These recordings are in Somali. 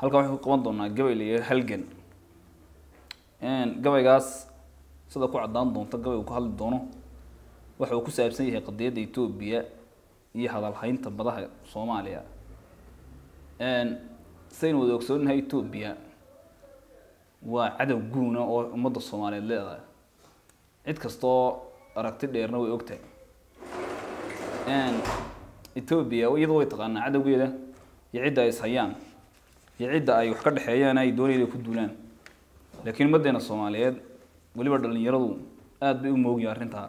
halkan waxaan ku qaban doonaa gabay la yidhaha halgan gabaygaas sida ku caddaan doonta gabay uu ka hadli doono waxa uu ku saabsan yahay qadiyadda etoobiya iyo hadalhaynta badaha soomaaliya saynu wada ogsoonahay etoobiya waa cadow guuna oo ummadda soomaaliyeed leedahay cid kastoo aragti dheerna way ogtahay etoobiya iyadoo way taqaanaa cadowgeeda iyo cidda ay ishayaan iyo cidda ay wax ka dhexeeyaan ay doonayaan inay ku duulaan laakiin ummaddeena soomaaliyeed weliba dhalinyaradu aada bay u moogyihin arrintaa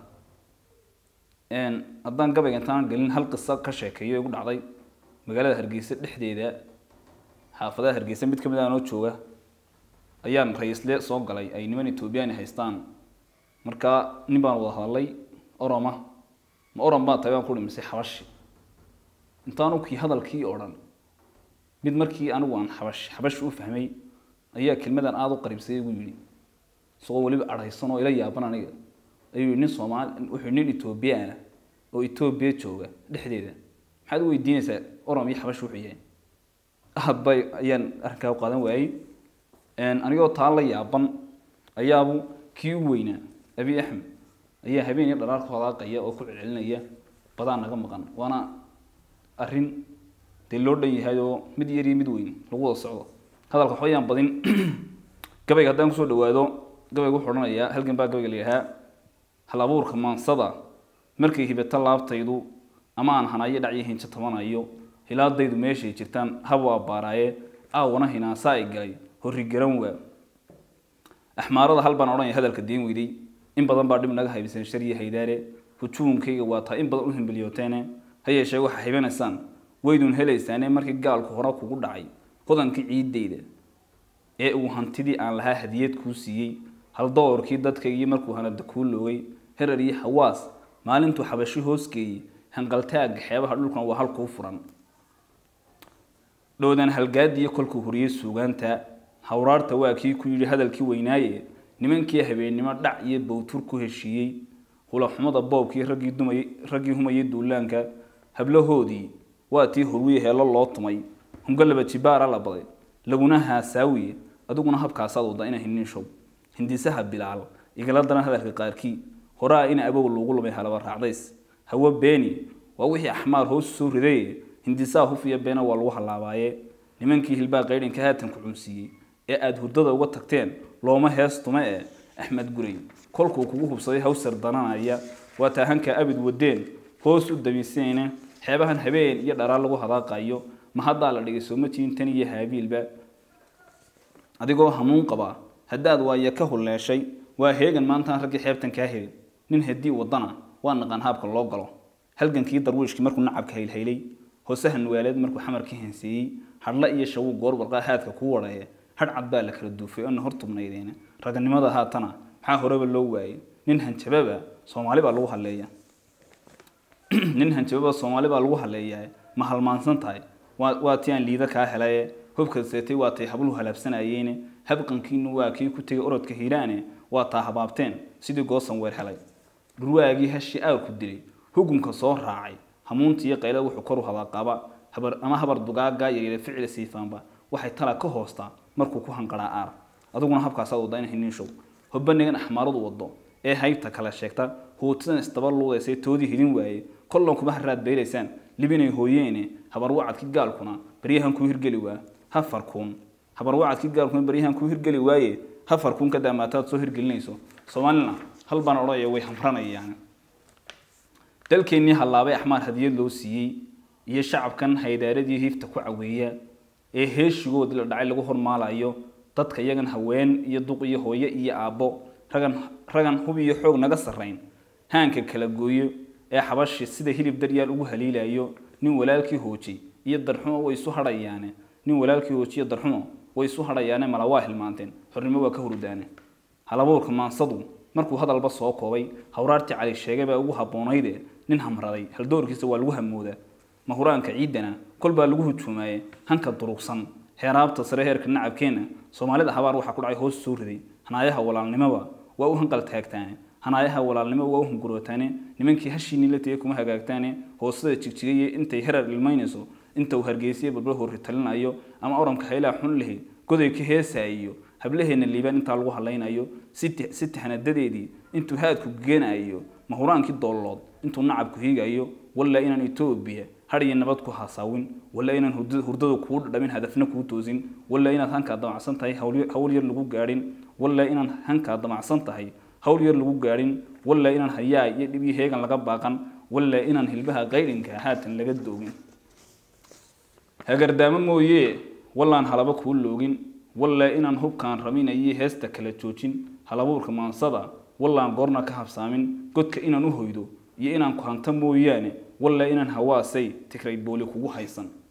haddaan gabayga intaan gelin hal qiso ka sheekeeyo igu dhacday magaalada hargeysa dhexdeeda xaafadaha hargeysa mid kamid ah noo jooga ayaan ra-iisle soo galay ay niman etoobiyani haystaan markaa nin baan wada hadalay oroma ma orom baa tahay baan ku dhimisay xabashi intaanu kii hadalkii oo dhan mid markii anigu aan xabash xabash u fahmay ayaa kelmadan aada u qaribsay igu yidhi isagoo weliba adhaysan oo ila yaaban aniga ayuu yidhi nin soomaali wuxuu nin etoobiyaana oo etoobiya jooga dhexdeeda maxaad u weydiinaysaa orom iyo xabash wuxuu yahay aad bay ayaan arrinkaa u qaadan waayey anigoo taa la yaaban ayaabu kii u weynaa abi axmed ayaa habeen iyo dharaar ku hadaaqaya oo ku celcelinaya badaa naga maqan waana arrin dee loo dhan yahay oo mid yar iyo mid weyn lagu wada socdo hadalka waxba yaan badin gabayga haddaan kusoo dhawaado gabayga wuxuu odhanayaa halgan baa gabayga la yidhahaa hal abuurka maansada markay hibato laabtaydu ama aan hanayo dhacyo hinjo tabanayo hilaadaydu meeshay jirtaan habu abbaaraaye aawana hinaasaa ay galay horri garan waa axmaarada hal baan odhanaya hadalka diin weyday in badan baa dhib naga haybisan shariya haydaare hujuunkayga waa taa in badan u himbiliyooteene ha yeeshee waxaa hibanaysaan waydun helaysaane markii gaalku hore kugu dhacay hodankii ciiddayda ee uu hantidii aan lahaa hadiyad kuu siiyey hal doorkii dadkaygii markuu hanada kuu loogay herar iyo hawaas maalintuu xabashi hoosgeeyey hanqaltaagga xeebaha dhulkan waa halkuu furan dhowdan halgaadiyo kolkuu horiyey suugaanta hawraarta waa kii ku yidhi hadalkii weynaaye nimankii habeennimo dhac iyo bowtur ku heshiiyey hulaxumada boobkii raggii dumay raggii humayay duulaanka hablahoodii waa tii horwiye heelo loo tumay hungalaba jibaara la baday laguna haasaawiye adiguna habkaasaad wada ina hinin show hindisaha bilaal igala daran hadalka qaarkii horaa ina abow lagu lumay halaba raacdays hawo beeni waa wixii axmaar hoos soo ridaye hindisaha hufiya beena waa lagu halaabaaye nimankii hilbaa qaydhinka haatan ku cunsiiyey ee aada hurdada uga tagteen looma hees tume ee axmed guray kolkuu kugu hubsaday hawsar dananaya waa taahanka abid wadeen hoos u damiisayne xeebahan habeen iyo dharaar lagu hadaaqayo ma haddaa la dhigay soomatiin tan iyo haabiilba adigoo hanuun qaba haddaad waaye ka hulleeshay waa heegan maantaan raggii xeebtan kaa helin nin haddii wadana waa naqaan haabka loo galo halgankii darwiishkii markuu nacabka haylhaylay hoosahan waaleed markuu xamarkii henseeyey hadhla iyo shawuu goor barqaa haadka kuu wadhaye hadh cad baa la kala duufay oona hor tubnaydeene raganimada haatana maxaa horeba loo waayey nin hanjababa soomaali baa lagu haleeya nin hanjababa soomaali baa lagu haleeyaa ma halmaansan tahay waa waa tii aan liida kaa helaye hubka seetay waa tay habluhu halaabsanayeene habqankiinu waa kii ku tegay orodka hiiraane waa taa habaabteen sidii goosan weer helay dhurwaagii hashi aarku dilay hugunka soo raacay hamuuntii iyo qaylada wuxuu koru hadaaqaba habar ama habar dugaaga yaryare ficila siifaanba waxay tala ka hoostaa markuu ku hanqaraa aar adiguna habkaasaad wada in hinin show hobanigan axmaaradu wado ee haybta kala sheegta huutidan isdaba luudaysay toodii hidin waaye kollan kuma haraad beelaysaan libinay hooyeene habar wacadkii gaalkuna baryahan kuu hirgeli waa hafarkuun habar wacadkii gaalkuna baryahan kuu hirgeli waaye hafarkuun ka daamaataad soo hirgelinayso soomaalina hal baan odhanaya way hamranayaan dalkeennii hallaabay axmaar hadiyad loo siiyey iyo shacabkan haydaaradii hiifta ku caweeya ee heeshigoodii la dhacay lagu hormaalayo dadka iyagan haween iyo duq iyo hooyo iyo aabbo ragan ragan hub iyo xoog naga sarrayn haanka kala gooyo ee xabashi sida hilib daryaal ugu haliilayo nin walaalkii hoojay iyo darxumo way isu hadhayaane nin walaalkii hoojay iyo darxumo way isu hadhayaane mala waa hilmaanteen xornimo waa ka hurudaane halabuurka maansadu markuu hadalba soo koobay hawraartii cali sheegay baa ugu haboonayde nin hamraday haldoorkiisa waa lagu hamoodaa mahuraanka ciidana kol baa lagu hujuumaye hanka durugsan heeraabta sare heerka nacabkeena soomaalida habaar waxaa ku dhacay hoos soo riday hanaayaha walaalnimoba waa u hanqal taagtaane hanaayaha walaalnimo waa u hungurootaane nimankii hashiinii la tegay kuma hagaagtaane hoosada jigjigaye intay herar ilmaynayso inta uu hargeysiye balbal horri talinayo ama oranka haylaha xun lehi goday ka heesaayo hablaheena liibaan intaa lagu hadlaynayo si tahnadadeedii intuu haadku geenayo mahuraankii doollood intuu nacabku hiigayo walla inaan etoobiya hadhiyo nabad ku hasaawin walla inaan hurdada kuu dhadhamin hadafna kuu toosin walla inaad hankaa damacsan tahay hawl yar lagu gaadhin walla inaan hankaa damacsan tahay hawl yar lagu gaadhin walla inaan hayaa iyo dhib iyo heegan laga baaqan walla inaan hilbaha qaydhinka haatan laga doogin hagardaamo mooye wallaan halaba kuu loogin walla inaan hubkaan raminayo heesta kala joojin halabuurka maansada wallaan goorna ka habsaamin godka inaan u hoydo iyo inaan ku hanto mooyaane walla inaan hawaasay tigrayd booli kugu haysan